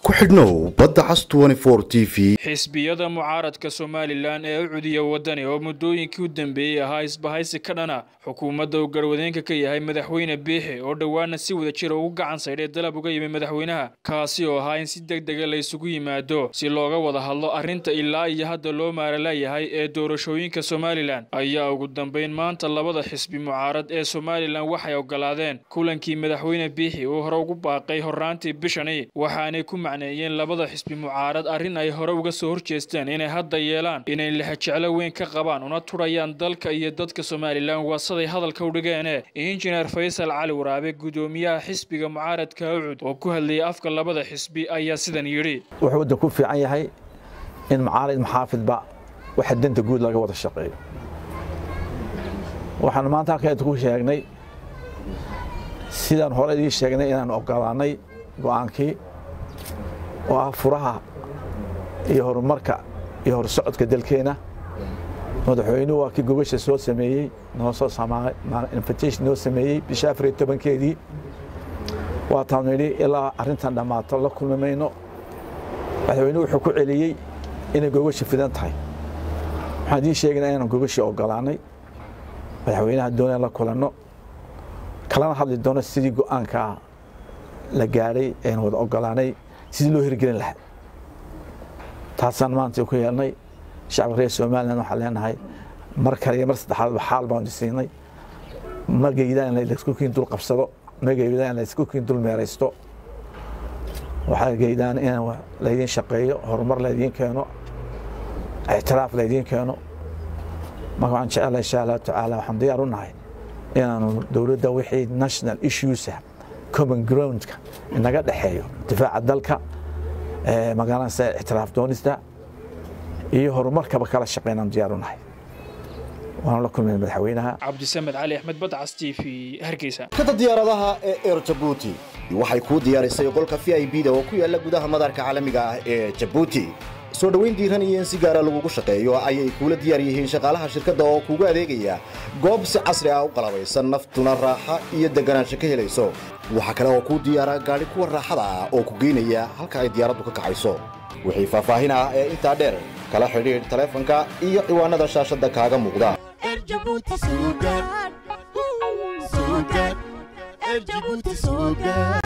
ku xidhnow badda cas t v xisbiyada mucaaradka somalilan ee u cudiya wadani oo muddooyinkii u dambeeyey ahaa isbahaysi ka dhana xukuumadda uu garwadeenka ka yahay madaxweyne biixi oo dhowaana si wada jira ugu gacan saydhay dalab uga yimi madaxweynaha kaasi oo ahaa in si deg dega la isugu yimaado si looga wada hadlo arrinta ilaa iyo hadda loo maaralayahay ee doorashooyinka somalilan ayaa ugu dambeyn maanta labada xisbi mucaarad ee somalilan waxay ogolaadeen kulankii madaxweyne biixi uu hore ugu baaqay horraantii bishani waxaanay ku macneeyeen labada xisbi mucaarad arrin ay hore uga soo horjeesteen inay hadda yeelaan inay lexajeclo weyn ka qabaan una turayaan dalka iyo dadka somalilan waasaday hadalka u dhigeene injineer faysal cali waraabe gudoomiyaha xisbiga mucaaradka ucud oo ku hadlayay afka labada xisbi ayaa sidan yidhi wuxuu waddan ku fiican yahay in macaalid maxaafidba waxa danta guud laga wada shaqeeyo waxaan maanta halkan ku sheegnay sidaan hore idii sheegnay inaan ogolaanay go'aankii oo ah furaha iyo horumarka iyo horsocodka dalkeena madaxweynuhu waa kii gogasha soo sameeyey noo soo invitation noo sameeyey bisha afar iyo tobankeedii waataan nidhi ilaa arrintan dhammaato la kulmi mayno madaxweynuhu wuxuu ku celiyey inay gogasha fidan tahay waxaan idiin sheegaynaa inaan gogashii ogolaanay madaxweynaha doonaan la kulanno kalana hadli doono sidii go'aankaa la gaadhay aynu wada ogolaanay sidii loo hirgelin lahaa taasaan maanta ku yeelnay shacabka reer somalilan waxaan leenahay mar kale iyo mar saddexaadba xaal baanu siinay ma geydaan in laysku kiin dul qabsado ma geydaan in laysku kiin dul meeraysto waxaa geydaan in laydiin shaqeeyo horumar laydiin keeno ictiraaf laydiin keeno marka waxaan jecelahay insha allahu tacaala waxaan diyaar u nahay inaanu dowladda wixii national issuesa common groundka inaga dhexeeyo difaaca dalka magaalada ictiraaf doonista iyo horumarkaba kala shaqeynaan diyaar u nahay waanu la kulmay madaxweynaha cabdisamed cali axmed badcas t v hargeysa kada diyaaradaha ee eer jabuuti waxay kuu diyaarisay qolka v i b da oo ku yaala gudaha madaarka caalamiga ah ee jabuuti soo dhoweyn diiran iyo in si gaara lagugu shaqeeyo ayay kuula diyaar yihiin shaqaalaha shirkadda oo kuugu adeegaya goob si casri ah u qalabaysan naftuna raaxa iyo deganaansho ka helayso waxaa kale oo kuu diyaara gaadhi kuwa raaxada ah oo ku geynaya halka ay diyaaraddu ka kacayso wixii faahfaahin ah ee intaa dheer kala xidhiidh taleefanka iyo ciwaanada shaashadda kaaga muuqda